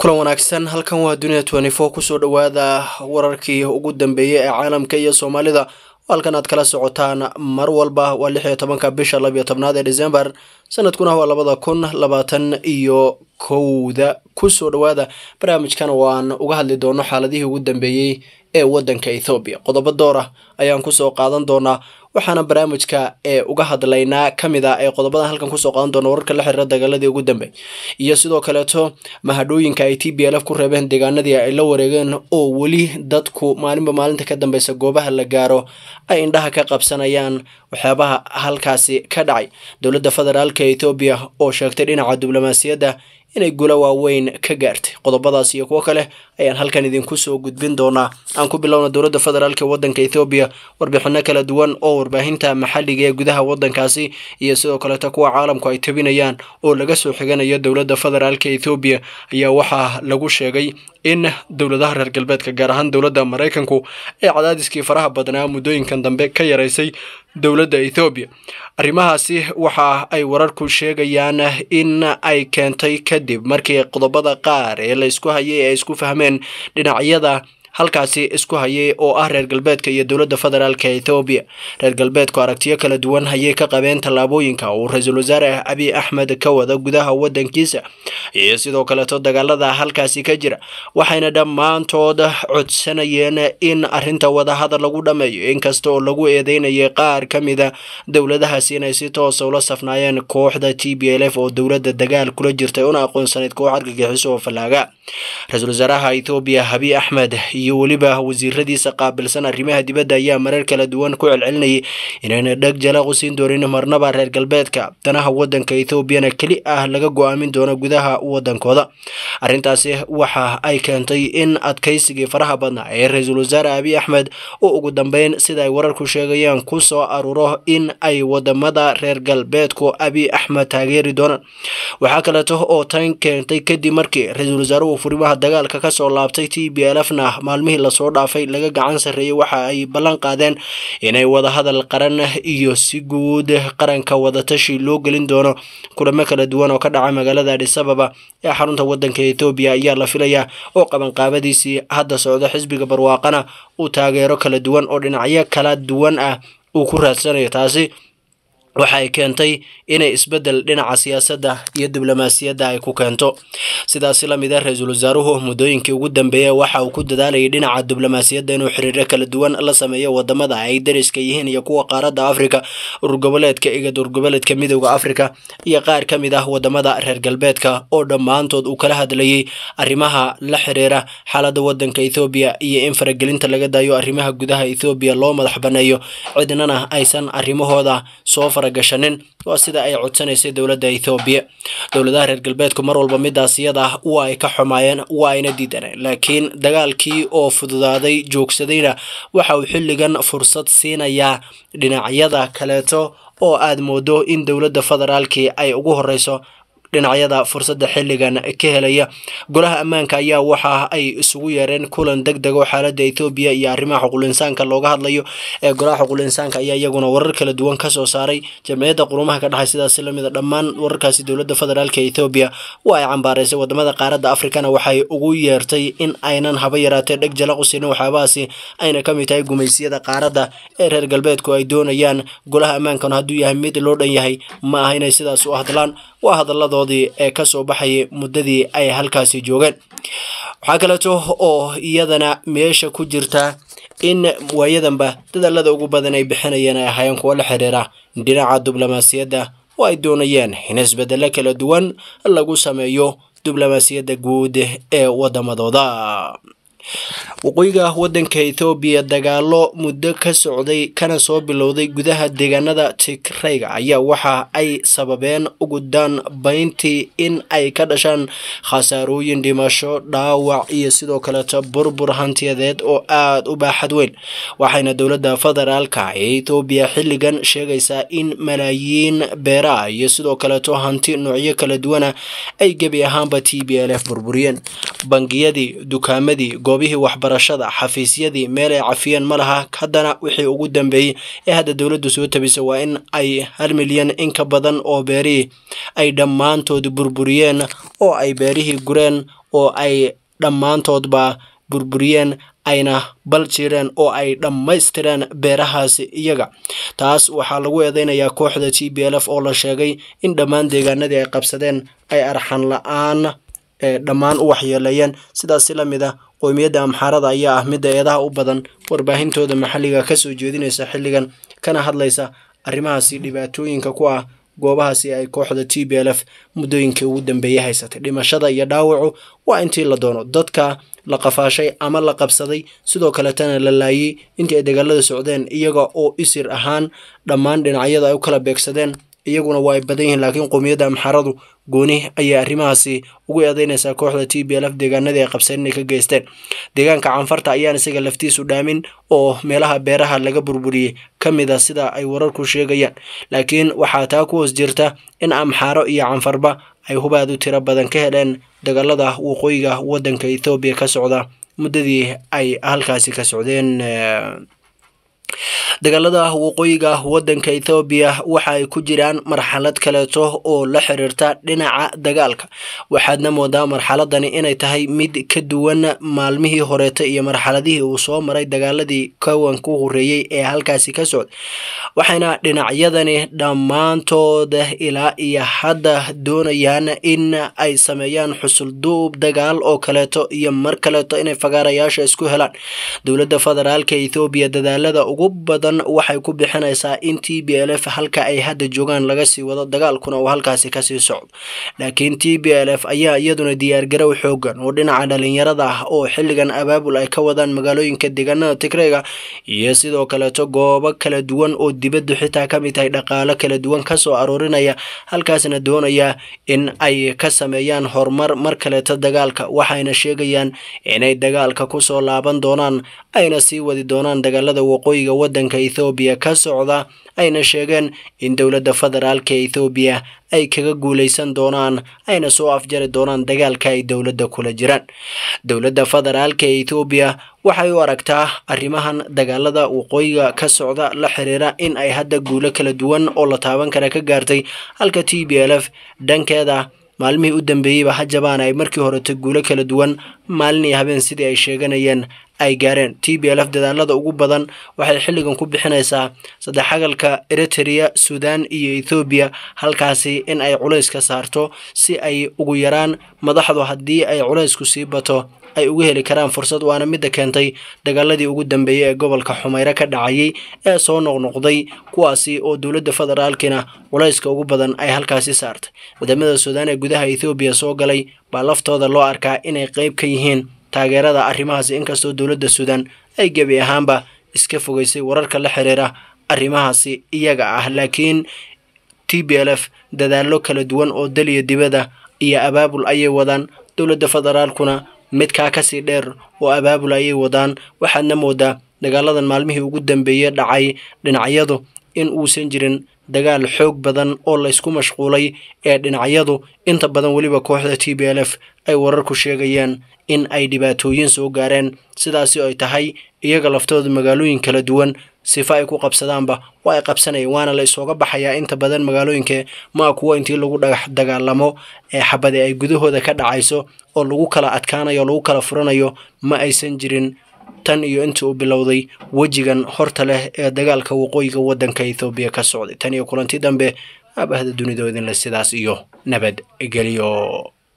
kulan wanaagsan halkan waa dunia twenty four kusoo dhowaada wararkii ugu dambeeyey ee caalamka iyo soomaalida halkan aad kala socotaan mar walba waa lix iyo tobanka bisha labiyo tobnaad ee december sanadkuna waa labada kun labaatan iyo kowda kusoo dhowaada barnaamijkan waan uga hadli doono xaaladihii ugu dambeeyey ee wadanka ethoobiya qodobo door ah ayaan kusoo qaadan doonaa waxaana barnaamijka ee uga hadlaynaa kamid a ee qodobadan halkan kusoo qaadan doona wararka la xiriira dagaaladii ugu dambeey iyo sidoo kaleeto mahadhooyinka ay t b l f ku reebeen deegaanadii ay la wareegeen oo weli dadku maalinba maalinta ka dambeysa goobaha la gaaro ay indhaha ka qabsanayaan waxyaabaha halkaasi ka dhacay dowladda federaalka ethoobiya oo sheegtay dhinaca diblomaasiyadda inay gulo waaweyn ka gaartay qodobadaas iyo kuwo kale ayaan halkan idinku soo gudbin doonaa aan ku bilowna dowladda federaalk ee wadanka ethoobiya warbixino kala duwan oo warbaahinta maxalliga ee gudaha wadankaasi iyo sidoo kaleeto kuwa caalamku ay tabinayaan oo laga soo xiganayo dowladda federaalk ethoobiya ayaa waxaa lagu sheegay in dowladaha reer galbeedka gaar ahaan dowladda maraykanku ee cadaadiskii faraha badnaa muddooyinkan dambe ka yaraysay dowladda ethoobiya arrimahaasi waxa ay wararku sheegayaan in ay keentay kadib markii qodobada qaar ee la isku hayay ay isku fahmeen dhinacyada halkaasi isku hayay oo ah reer galbeedka iyo dowladda federaalka ethoobiya reer galbeedku aragtiyo kala duwan ayay ka qabeen tallaabooyinka uu ra-iisul wasaare abiy axmed ka wada gudaha wadankiisa iyo sidoo kaleeto dagaalada halkaasi ka jira waxayna dhammaantood codsanayeen in arrinta wadahadal lagu dhammeeyo inkasta oo lagu eedeynayay qaar ka mida dowladahaasi inay si toosa ula safnaayeen kooxda t b l f oo dowladda dagaal kula jirtay una aqoonsanayd koox argagixiso oo fallaaga ra-iisul wasaaraha ethoobiya abiy axmed iyo weliba wasiiradiisa qaabilsan arrimaha dibadda ayaa marar kala duwan ku celcelinayay inayna dheg jalaq u siin doonin marnaba reer galbeedka danaha wadanka ethoobiyana keli ah laga go-aamin doono gudaha wadankooda arrintaasi waxa ay keentay in adkaysigii faraha badnaa ee ra-iisul wasaare abiy axmed oo ugu dambeyn sida ay wararku sheegayaan ku soo aruuro in ay wadamada reer galbeedku abiy axmed taageeri doonaan waxaa kaleeto oo tan keentay kadib markii ra-iisul wasaaruhu furimaha dagaalka kasoo laabtay t b l f na maalmihii lasoo dhaafay laga gacan sarreeyey waxa ay ballan qaadeen inay wadahadal qaran iyo si guud qaranka wadatashi loo gelin doono kulamo kala duwan oo ka dhaca magaalada adisababa ee xarunta wadanka ethoobiya ayaa la filayaa oo qabanqaabadiisii hadda socdo xisbiga barwaaqana uu taageero kala duwan oo dhinacyo kala duwan ah uu ku raadsanayo taasi waxa ay keentay inay isbeddel dhinaca siyaasadda iyo diblomaasiyadda ay ku keento sidaasi lamid a ra-iisul wasaaruhu muddooyinkii ugu dambeeya waxa uu ku dadaalayay dhinaca diblomaasiyadda inuu xiriiro kala duwan la sameeyo wadamada ay dariska yihiin iyo kuwa qaaradda afrika urgoboleedka igad urgoboleedka midooda afrika iyo qaar ka mid ah wadamada reer galbeedka oo dhammaantood uu kala hadlayay arrimaha la xiriira xaaladda wadanka ethoobiya iyo in faragelinta laga daayo arrimaha gudaha ethoobiya loo madax baneeyo cidnana aysan arrimahooda soo gashanin waa sida ay codsanaysay dowladda ethoobiya dowladaha reer galbeedku mar walba midaas iyada ah waa ay ka xumaayeen waa ayna diidaneen laakiin dagaalkii oo fududaaday joogsadayna waxa uu xilligan fursad siinayaa dhinacyada kaleeto oo aad moodo in dowladda federaalkii ay ugu horeyso dhinacyada fursadda xilligan ka helaya golaha ammaanka ayaa waxa ay isugu yeereen kulan deg deg oo xaaladda ethoobiya iyo arrimaha xuqulinsaanka looga hadlayo ee golaha xuqulinsaanka ayaa iyaguna warar kala duwan kasoo saaray jamciyadda qurumaha ka dhexay sidaasi lamid a dhammaan wararkaasi dowladda federaalka ethoobiya waa ay cambaaraysay wadamada qaaradda afrikana waxay ugu yeertay in aynan haba yaraatee dheg jalaq u siinin waxyaabahaasi ayna ka mid tahay gumaysiyada qaaradda ee reer galbeedku ay doonayaan golaha ammaankana hadduu yahay mid loo dhan yahay ma aha inay sidaas u hadlaan waa hadaladoodii ee kasoo baxayay muddadii ay halkaasi joogeen waxaa kaleeto oo iyadana meesha ku jirta in waayadanba dadaalada ugu badan ay bixinayeen ay ahaayeen kuwo la xiriira dhinaca diblomaasiyadda oo ay doonayeen in isbedelo kala duwan lagu sameeyo diblomaasiyadda guud ee wadamadooda waqooyiga wadanka ethoobiya dagaalo muddo ka socday kana soo bilowday gudaha deegaanada tigrayga ayaa waxa ay sababeen ugu danbayntii in ay ka dhashaan khasaarooyin dhimasho dhaawac iyo sidoo kaleeto burbur hantiyadeed oo aada u baaxad weyn waxayna dowladda federaalka ee ethoobiya xilligan sheegaysaa in malaayiin beeraha iyo sidoo kaleeto hanti noocyo kala duwana ay gebi ahaanba t b l f burburiyeen bangiyadii dukaamadii goobihii waxbarashada xafiisyadii meel ay cafiyeen ma laha haddana wixii ugu dambeeyey ee hadda dowladdu soo tabisa waa in ay hal milyan in ka badan oo beerihii ay dhammaantood burburiyeen oo ay beerihii gureen oo ay dhammaantoodba burburiyeen ayna bal jireen oo ay dhammaystireen beerahaasi iyaga taas waxaa lagu eedeynayaa kooxda t b l f oo la sheegay in dhammaan deegaanadii ay qabsadeen ay arxan la-aan dhammaan u waxyeeleeyeen sidaasi la mid ah qoymiyadda amxaarada ayaa ah midda eedaha u badan warbaahintooda maxalliga kasoo jeedinaysa xilligan kana hadlaysa arrimahaasi dhibaatooyinka ku ah goobahaasi ay kooxda t b l f muddooyinkii ugu dambeeyey haysatay dhimashada iyo dhaawacu waa intii la doono dadka la qafaashay ama la qabsaday sidoo kaletana la laayey intii ay dagaalada socdeen iyaga oo isir ahaan dhammaan dhinacyada ay u kala beegsadeen iyaguna waa ay badan yihiin laakiin qowmiyadda amxaaradu gooni ayay arrimahaasi ugu eedeynaysaa kooxda t b l f deegaanadii ay qabseen inay ka geysteen deegaanka canfarta ayaan isaga laftiisu dhaamin oo meelaha beeraha laga burburiyey ka mid a sida ay wararku sheegayaan laakiin waxaa taa ku hoos jirta in amxaaro iyo canfarba ay hubaad u tiro badan ka heleen dagaalada waqooyiga waddanka ethoobiya ka socda muddadii ay halkaasi ka socdeen dagaalada waqooyiga waddanka ethoobiya waxa ay ku jiraan marxalad kaleeto oo la xiriirta dhinaca dagaalka waxaadna moodaa marxaladani inay tahay mid ka duwan maalmihii horeeta iyo marxaladihii uu soo maray dagaaladii kawan ku horeeyey ee halkaasi ka socda waxayna dhinacyadani dhammaantooda ilaa iyo hadda doonayaan in ay sameeyaan xusulduub dagaal oo kaleeto iyo mar kaleeto inay fagaarayaasha isku helaan dowladda federaalka ethoobiya dadaalada ugu badan waxay ku bixinaysaa in t b l f halka ay hadda joogaan laga sii wado dagaalkuna uu halkaasi kasii socdo laakiin t b l f ayaa iyaduna diyaargarow xoogan oo dhinaca dhalinyarada ah oo xilligan abaabul ay ka wadaan magaalooyinka deegaanada tigreega iyo sidoo kaleeto goobo kala duwan oo dibaddu xitaa ka mid tahay dhaqaalo kala duwan kasoo aroorinaya halkaasna doonaya in ay ka sameeyaan horumar mar kaleeto dagaalka waxayna sheegayaan inay dagaalka kusoo laaban doonaan ayna sii wadi doonaan dagaalada waqooyiga waddanka ethoobiya ka socda ayna sheegeen in dowladda federaalka ethoobiya ay kaga guuleysan doonaan ayna soo afjari doonaan dagaalka ay dowladda kula jiraan dowladda federaalka ethoobiya waxay u aragtaa arrimahan dagaalada waqooyiga ka socda la xiriira in ay hadda guulo kala duwan oo la taaban kara ka gaartay halka t b l f dhankeeda maalmihii u dambeeyeyba hajabaan ay markii horeta guulo kala duwan maalin iyo habeen sidii ay sheeganayeen ay gaareen t b l f dadaalada ugu badan waxay xilligan ku bixinaysaa saddexagalka eritrea sudan iyo ethoobiya halkaasi in ay culays ka saarto si ay ugu yaraan madaxdu haddii ay culaysku sii bato ay uga heli karaan fursad waana midda keentay dagaaladii ugu dambeeyey ee gobolka xumayre ka dhacayay ee soo noqnoqday kuwaasi oo dowladda federaalkina culayska ugu badan ay halkaasi saartay wadamada suudaan ee gudaha ethoobiya soo galay baa laftooda loo arkaa inay qeyb ka yihiin taageerada arrimahaasi inkastoo dowladda suudaan ay gebi ahaanba iska fogeysay wararka la xiriira arrimahaasi iyaga ah laakiin t b l f dadaallo kala duwan oo daliya dibadda iyo abaabul ayay wadaan dowladda federaalkuna midkaa kasii dheer oo abaabul ayay wadaan waxaadna moodaa dagaaladan maalmihii ugu dambeeyey dhacay dhinacyadu in uusan jirin dagaal xoog badan oo laysku mashquulay ee dhinacyadu inta badan weliba kooxda t b l f ay wararku sheegayaan in ay dhibaatooyin soo gaareen sidaasi ay tahay iyaga laftooda magaalooyin kala duwan sifa ay ku qabsadaanba waa ay qabsanayeen waana la isooga baxayaa inta badan magaalooyinka maa kuwo intii lagu dhagax dagaalamo ee xabade ay gudahooda ka dhacayso oo lagu kala adkaanayo o lagu kala furanayo ma aysan jirin tan iyo intii uu bilowday wejigan horta leh ee dagaalka waqooyiga waddanka ethoobiya ka socday tan iyo kulanti dambe aabahda dunidoodinle sidaas iyo nabad geliyo